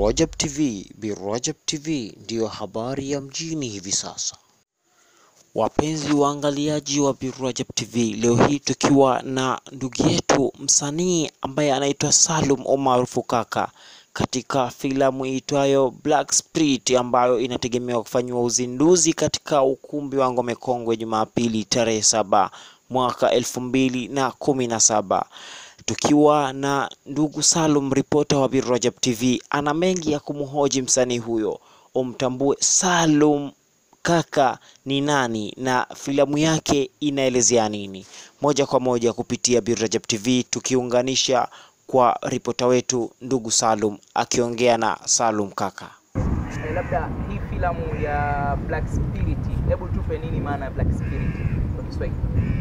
Rajab TV. Bi Rajab TV ndiyo habari ya mjini hivi sasa. Wapenzi waangaliaji wa Bi Rajab TV, leo hii tukiwa na ndugu yetu msanii ambaye anaitwa Salum Omaarufu Kaka katika filamu iitwayo Black Spirit ambayo inategemewa kufanyiwa uzinduzi katika ukumbi wa Ngome Kongwe Jumapili tarehe saba mwaka elfu mbili na kumi na saba tukiwa na ndugu Salum, ripota wa Bi Rajab TV, ana mengi ya kumhoji msanii huyo, umtambue Salum Kaka ni nani na filamu yake inaelezea nini, moja kwa moja kupitia Bi Rajab TV, tukiunganisha kwa ripota wetu ndugu Salum akiongea na Salum Kaka. Eh, labda hii filamu ya Black Spirit, hebu tupe nini maana ya Black Spirit kwa Kiswahili?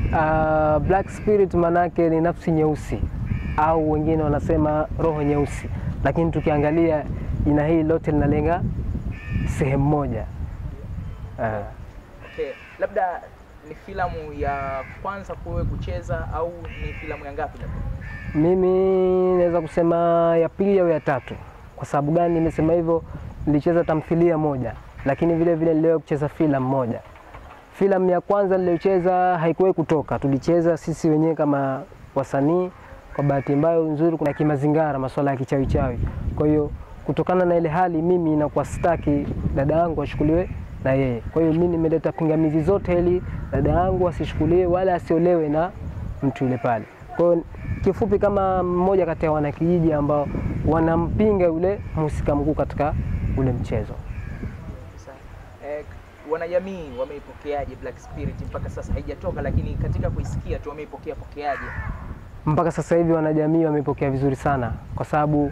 Uh, Black Spirit manake ni nafsi nyeusi au wengine wanasema roho nyeusi, lakini tukiangalia jina hili lote linalenga sehemu moja. Uh, Okay, labda ni filamu ya kwanza kuwe kucheza au ni filamu ya ngapi labda? mimi naweza kusema ya pili au ya tatu. Kwa sababu gani nimesema hivyo? Nilicheza tamthilia moja, lakini vile vile niliwahi kucheza filamu moja. Filamu ya kwanza niliyocheza haikuwahi kutoka, tulicheza sisi wenyewe kama wasanii. Kwa bahati mbaya nzuri, kuna kimazingara, masuala ya kichawi chawi. Kwa hiyo kutokana na ile hali, mimi nakuwa sitaki dada yangu ashughuliwe na yeye. Kwa hiyo mimi nimeleta pingamizi zote ili dada yangu asishughuliwe wala asiolewe na mtu yule pale. Kwa hiyo kifupi, kama mmoja kati ya wanakijiji ambao wanampinga yule mhusika mkuu katika ule mchezo. Sawa. Eh, wanajamii wameipokeaje Black Spirit mpaka sasa? Haijatoka, lakini katika kuisikia tu wameipokea pokeaje? mpaka sasa hivi wanajamii wamepokea vizuri sana, kwa sababu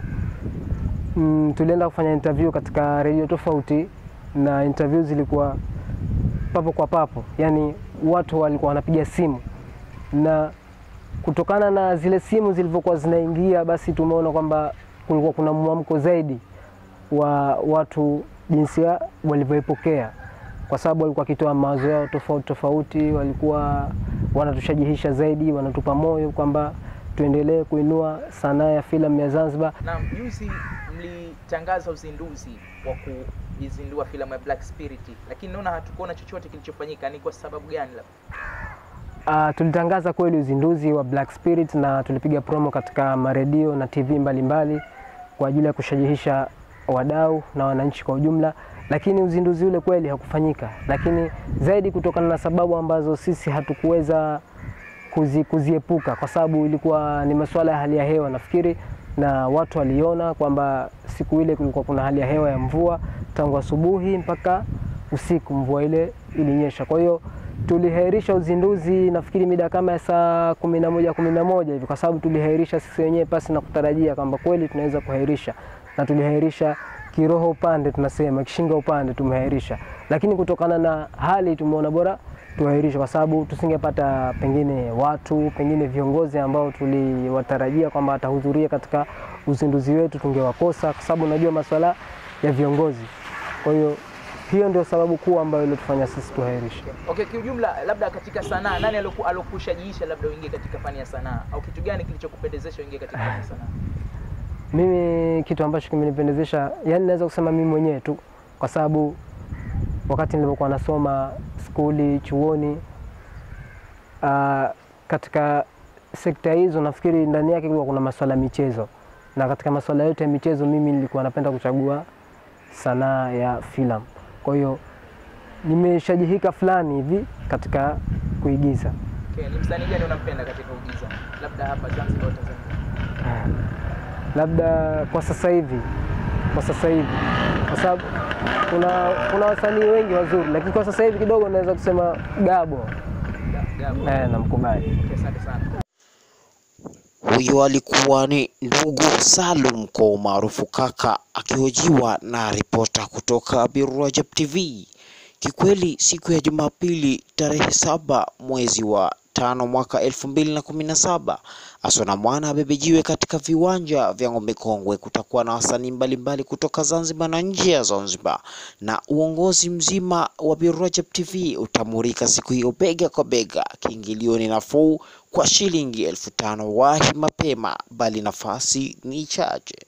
mm, tulienda kufanya interview katika redio tofauti, na interview zilikuwa papo kwa papo, yani watu walikuwa wanapiga simu, na kutokana na zile simu zilivyokuwa zinaingia, basi tumeona kwamba kulikuwa kuna mwamko zaidi wa watu jinsia walivyoipokea, kwa sababu walikuwa wakitoa mawazo yao tofauti tofauti, walikuwa wanatushajihisha zaidi, wanatupa moyo kwamba tuendelee kuinua sanaa ya filamu ya Zanzibar. Na juzi mlitangaza uzinduzi wa kuizindua filamu ya Black Spirit, lakini naona hatukuona chochote kilichofanyika. Ni kwa sababu gani labda? Uh, tulitangaza kweli uzinduzi wa Black Spirit na tulipiga promo katika maredio na TV mbalimbali mbali, kwa ajili ya kushajihisha wadau na wananchi kwa ujumla, lakini uzinduzi ule kweli hakufanyika, lakini zaidi kutokana na sababu ambazo sisi hatukuweza kuzi, kuziepuka kwa sababu ilikuwa ni masuala ya hali ya hewa nafikiri, na watu waliona kwamba siku ile kulikuwa kuna hali ya hewa ya mvua tangu asubuhi mpaka usiku, mvua ile ilinyesha. Kwa hiyo tulihairisha uzinduzi nafikiri mida kama ya saa kumi na moja kumi na moja hivi, kwa sababu tulihairisha sisi wenyewe pasi na kutarajia kwamba kweli tunaweza kuhairisha, na tulihairisha kiroho upande, tunasema kishinga upande tumehairisha, lakini kutokana na hali tumeona bora tuhairishe, kwa sababu tusingepata pengine watu pengine viongozi ambao tuliwatarajia kwamba watahudhuria katika uzinduzi wetu, tungewakosa kwa sababu unajua masuala ya viongozi. Kwa hiyo hiyo ndio sababu kuu ambayo ilitufanya sisi tuhairishe. Okay, kiujumla, labda katika sanaa, nani aloku- alokushajiisha labda uingie katika fani ya sanaa, au kitu gani kilichokupendezesha uingie katika fani ya sanaa? Mimi kitu ambacho kimenipendezesha, yani naweza kusema mimi mwenyewe tu, kwa sababu wakati nilipokuwa nasoma skuli, chuoni, uh, katika sekta hizo nafikiri ndani yake kulikuwa kuna masuala ya michezo, na katika masuala yote ya michezo mimi nilikuwa napenda kuchagua sanaa ya filamu. Kwa hiyo nimeshajihika fulani hivi katika kuigiza. Okay, ni msanii gani unampenda katika uigiza, labda hapa Zanzibar au Tanzania? labda kwa sasa hivi, kwa sasa hivi, kwa sababu kuna kuna wasanii wengi wazuri, lakini kwa sasa hivi kidogo naweza kusema Gabo Gabo. eh, namkubali. Okay, asante sana. Huyo alikuwa ni ndugu Salum kwa umaarufu Kaka akihojiwa na ripota kutoka Bi Rajab TV. Kikweli siku ya Jumapili tarehe saba mwezi wa tano mwaka elfu mbili na kumi na saba Asona Mwana abebejiwe katika viwanja vya Ngome Kongwe. Kutakuwa na wasanii mbalimbali kutoka Zanzibar na nje ya Zanzibar, na uongozi mzima wa Bi Rajab TV utamurika siku hiyo bega kwa bega. Kiingilio ni nafuu kwa shilingi elfu tano. Wahi mapema, bali nafasi ni chache.